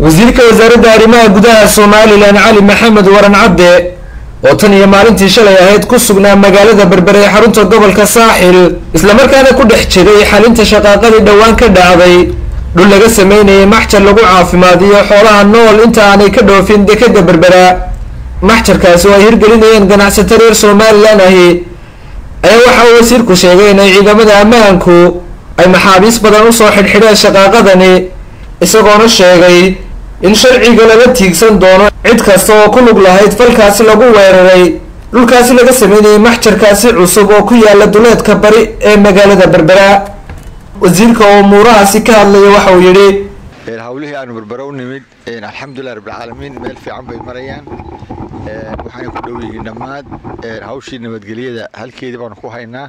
wasiirka wasaaradda arrimaha gudaha somalilan cali maxamed waran cadde oo tan iyo maalintii shalay ahayd ku sugnaa magaalada berbere ee xarunta gobolka saaxil islamarkaana ku dhex jiray xalinta shaqaaqadii dhowaan ka dhacday dhul laga sameynayay maxjar lagu caafimaadiyo xoolaha nool inta aanay ka dhoofin dekeda berbera maxjarkaasi oo ay hirgelinayeen ganacsato reer somalilan ahi ayaa waxa uu wasiirku sheegay inay ciidamada ammaanku ay maxaabiis badan usoo xidhxidheen shaqaaqadani isagoona sheegay in sharciga laga tiigsan doono cid kasta oo ku lug lahayd falkaasi lagu weeraray dhulkaasi laga sameynayay maxjarkaasi cusub oo ku yaala duleedka bari ee magaalada berbera wasiirka oo umuurahaasi ka hadlaya waxa uu yidhi hawlihii aanu berbera u nimid alxamdulilah rabbilcaalamiin meel fiican bay marayaan waxaana ku dhow yihiin dhammaad hawshii nabadgelyada halkeedii baanu ku haynaa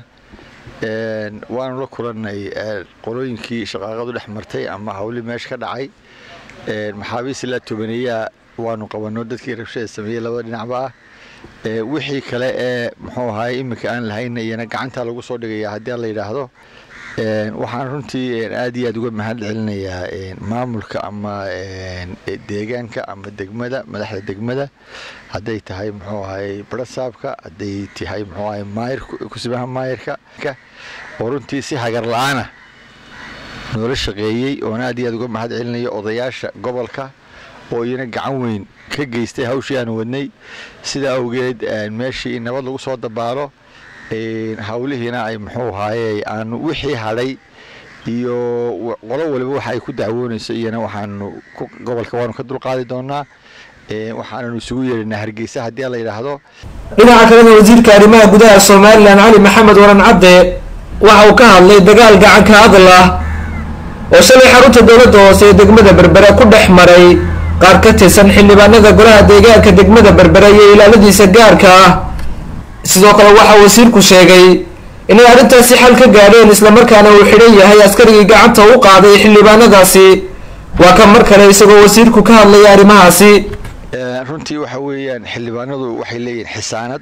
waanu la kulannay qolooyinkii shaqaaqadu dhex martay ama hawlihii meesha ka dhacay maxaabiis ilaa tobaneeyaa waanu qabanno dadkii rabshada sameeyey labada dhinacba ah wixii kale ee muxuu ahaay iminka aan lahayna iyana gacanta lagu soo dhigaya haddii aan la yidhaahdo waxaan runtii aad iyo aad uga mahad celinayaa maamulka ama deegaanka ama degmada madaxda degmada hadday tahay muxuu ahay barasaabka hadday tahay muxuu ahay maayir kusibaha maayirka oo runtii si hagar la-aana noola shaqeeyey oon aad iyo aad uga mahad celinayo odayaasha gobolka oo iyana gacan weyn ka geystay hawshii aanu wadnay sidaa awgeed meeshii in nabad lagu soo dabaalo hawlihiina ay muxuu ahaaye aanu wixii hadhay iyo qolo waliba waxa ay ku dacwoonayso iyana waxaanu gobolka waanu ka dulqaadi doonaa waxaananu isugu yeedhinaa hargeysa haddii la yidhaahdo dhinaca kalena wasiirka arrimaha gudaha somalilan cali maxamed waran cadde waxa uu ka hadlay dagaal gacanka hadal ah oo shalay xarunta dowladda hoose ee degmada berbera ku dhex maray qaar ka tirsan xildhibaanada golaha deegaanka degmada berbera iyo ilaaladiisa gaarka ah sidoo kale waxaa wasiirku sheegay inay arrintaasi xal ka gaadheen islamarkaana uu xidhan yahay askarigii gacanta u qaaday xildhibaanadaasi waa ka mar kale isagoo wasiirku ka hadlaya arrimahaasi runtii waxa weeyaan xildhibaanadu waxay leeyihiin xisaanad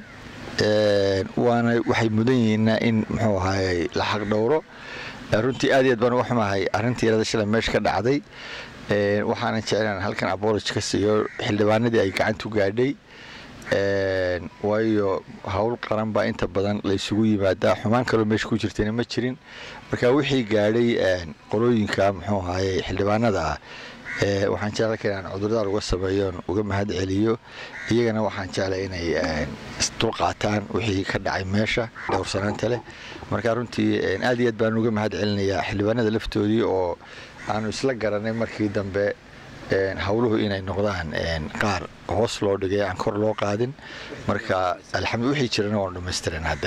waana waxay mudan yihiina in muxuu ahaay la xaq dhowro runtii aad iyo aad baan uga xumahay arrintii yarada shalay meesha ka dhacday waxaanan jeclaan halkan abology ka siiyo xildhibaanadii ay gacantu gaadhay waayo howl qaran baa inta badan la isugu yimaadaa xumaan kaloo meesha ku jirtayna ma jirin marka wixii gaadhay qolooyinka muxuu ahaye xildhibaanada ah waxaan jecla ka inaan cudurdaar uga sameeyoon uga mahad celiyo iyagana waxaan jeclay inay dulqaataan wixii ka dhacay meesha dhowrsanaanta leh marka runtii aad iyo aad baan uga mahad celinayaa xildhibaanada laftoodii oo aanu isla garanay markii dambe hawluhu inay noqdaan qaar hoos loo dhigay aan kor loo qaadin marka alxamdu wixii jirana waanu dhamaystiran ha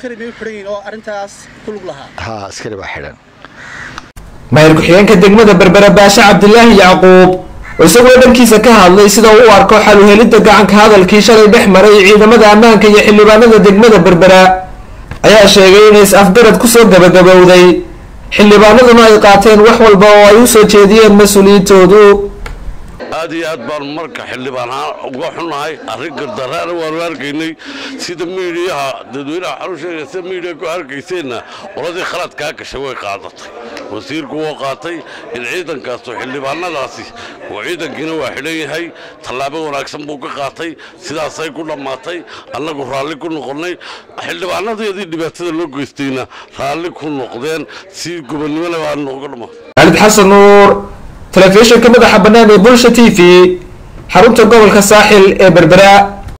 askari baa xidhan maayir ku-xigeenka degmada berbera baashe cabdilaahi yacquub oo isagoo dhankiisa ka hadlay sida uu u arko xaluhelidda gacanka hadalkii shalay dhex maray ciidamada ammaanka iyo xildhibaanada degmada berbera ayaa sheegay inay is-afgarad kusoo gabagabowday xildhibaanaduna ay qaateen wax walba oo ay u soo jeediyeen mas-uuliyiintoodu aad iyo aad baan marka xildhibaan ahaan uga xunnahay arrin gardaraana waanu arkaynay sida miidiyaha dadweynaha xarusheega sida miidiya ku arkayseenna qoladii khaladkaa gashay way qaadatay wasiirku wuu qaatay in ciidankaasu xildhibaanadaasi oo ciidankiina waa xidhan yahay tallaabo wanaagsan buu ka qaatay sidaasay ku dhammaatay annagu raalli ku noqonnay xildhibaanadeedii dhibaatada loo geystayna raalli ku noqdeen si gobonnimona baa nooga dhamma xaalid xasan nuur telefishinka madaxa bannaan ee bulsha t v xarunta gobolka saaxil ee berbera